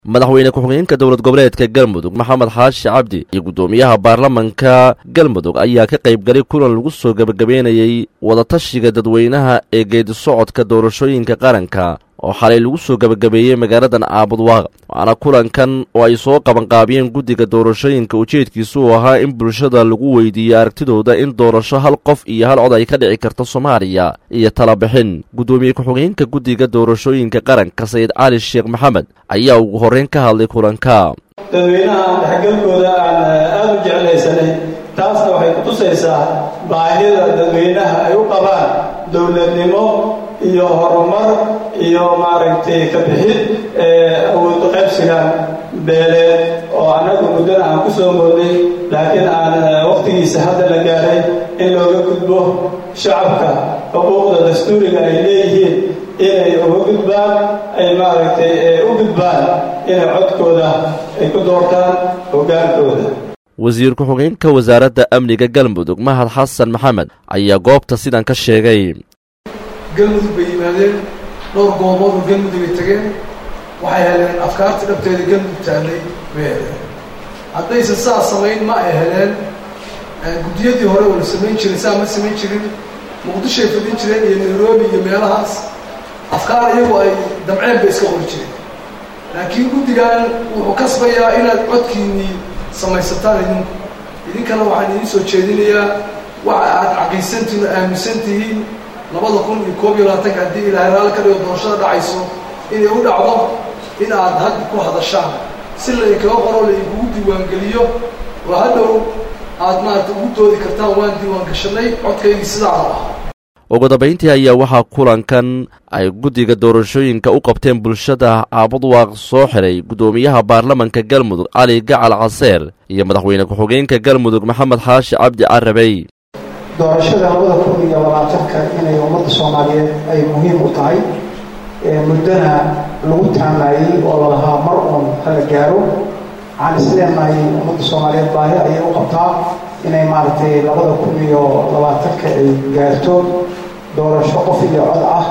madaxweyne ku-xigeenka dowlad goboleedka galmudug maxamed xaashi cabdi iyo guddoomiyaha baarlamanka galmudug ayaa ka qaybgalay kulan lagu soo gebagabeynayey wadatashiga dadweynaha ee geedi socodka doorashooyinka qaranka oo xalay lagu soo gebagabeeyey magaaladan caabudwaaq waxaana kulankan oo ay soo qabanqaabiyeen guddiga doorashooyinka ujeedkiisu uu ahaa in bulshada lagu weydiiyo aragtidooda in doorasho hal qof iyo hal cod ay ka dhici karto soomaaliya iyo talabixin guddoomiye ku-xigeenka guddiga doorashooyinka qaranka sayid cali sheekh maxamed ayaa ugu horreyn ka hadlay kulanka dadweynaha aan dhexgalkooda aan aada u jeclaysanay taasna waxay kutusaysaa baahida dadweynaha ay u qabaan dowladnimo iyo horumar iyo maaragtay ka bixid awood qaybsigan beeleed oo annagu muddana aan ku soo moodnay laakiin aan wakhtigiisa hadda la gaaray in looga gudbo shacabka xuquuqda dastuuriga ay leeyihiin inay uga gudbaan ay maaragtay u gudbaan inay codkooda ay ku doortaan hoggaankooda wasiir ku-xigeenka wasaaradda amniga galmudug mahad xasan maxamed ayaa goobta sidan ka sheegay galmudug bay yimaadeen dhowr goobood oo galmudug ay tageen waxay heleen afkaartii dhabteeda galmudug taallay bay heleen haddaysan saa samayn ma ay heleen guddiyadii hore wala samayn jirin saa ma samayn jirin muqdishoay fadhin jireen iyo nairobi iyo meelahaas afkaar iyagu ay damceen bay iska qori jireen laakiin guddigan wuxuu kasbayaa inaad codkiinnii samaysataan idinku idinkana waxaan idiin soo jeedinayaa waxa aad caqiisantihin oo aaminsan tihiin labada kun iyo koob iyo labaatanka haddii ilaahay raalli ka dhigo doorashada dhacayso inay u dhacdo in aad hadda ku hadashaan si lainkaga qoro lainkugu diiwaangeliyo oo hadhow aad maarata ugu doodi kartaan waan diiwaangashanay codkaygii sidaada ah ugu dambayntii ayaa waxaa kulankan ay guddiga doorashooyinka u qabteen bulshada caabudwaaq soo xiray guddoomiyaha baarlamanka galmudug cali gacal caseer iyo madaxweyne ku-xigeenka galmudug maxamed xaashi cabdi carabey doorashada labada kun iyo labaatanka inay ummadda soomaaliyeed ay muhiim u tahay muddana lagu taamayey oo lalahaa mar uun hala gaaro waxaan isleenahay ummadda soomaaliyeed baahi ayay u qabtaa inay maaragtay labada kun iyo labaatanka ay gaarto doorasho qof iyo cod ah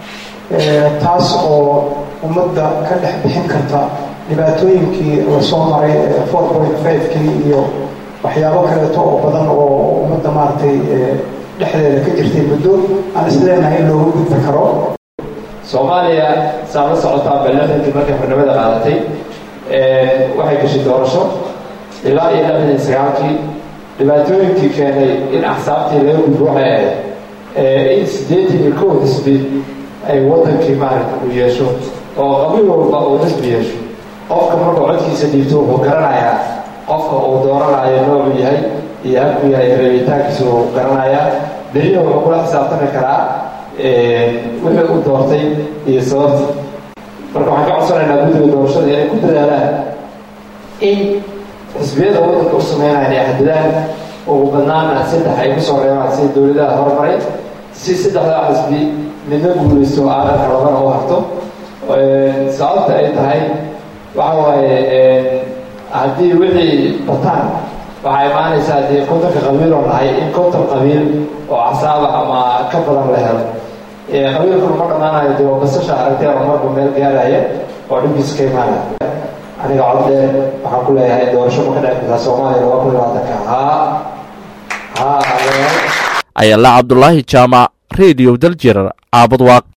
taas oo ummadda ka dhex bixin karta dhibaatooyinkii lasoo maray four point five-kii iyo waxyaabo kaleeto oo badan oo ummadda maaragtay dhexdeeda ka jirtay muddo aan isleenahay in looga gudbi karo soomaaliya saa la socotaa balixdankii markay xornimada qaadatay waxay gashay doorasho ilaa iyo lixdan iyo sagaalkii dhibaatooyinkii keenay in axsaabtii laga gudbo waxay ahayd in siddeetan iyo kow xisbi ay waddankii maaragta uu yeesho oo qabiil walba uu xisbi yeesho qofka markuu codkiisa dhiibto wuxuu garanayaa qofka uu dooranayo noocu yahay iyo halkuu yahay reebitaankiisa uu garanayaa berina wuxuu kula xisaabtami karaa wixii uu doortay iyo sababtii marka waxaan ka codsanaynaa guddiga doorashada inay ku dadaalaan in xisbiyada waddanka u sameynaya inay xadidaan ugu badnaana saddex ay ku soo reebaan sida dowladaha horumaray si saddexdaa xisbi midna guulaysto aadanka labana u harto sababta ay tahay waxa waaye haddii wixii bataan waxaa imaanaysaa dee kontonka qabiil oo nahay in konton qabiil oo casaaba ama ka badan la helo qabiilkuna ma dhammaanayo dee basasha aragteen oo marba meel gaaraya oo dhibkiisa ka imaanaya aniga cod dheer waxaan ku leeyahay doorasho ma ka dhici kartaa soomaaliya laba kun labaatanka haa haa ayala cabdulaahi jaamac radio daljer caabudwaaq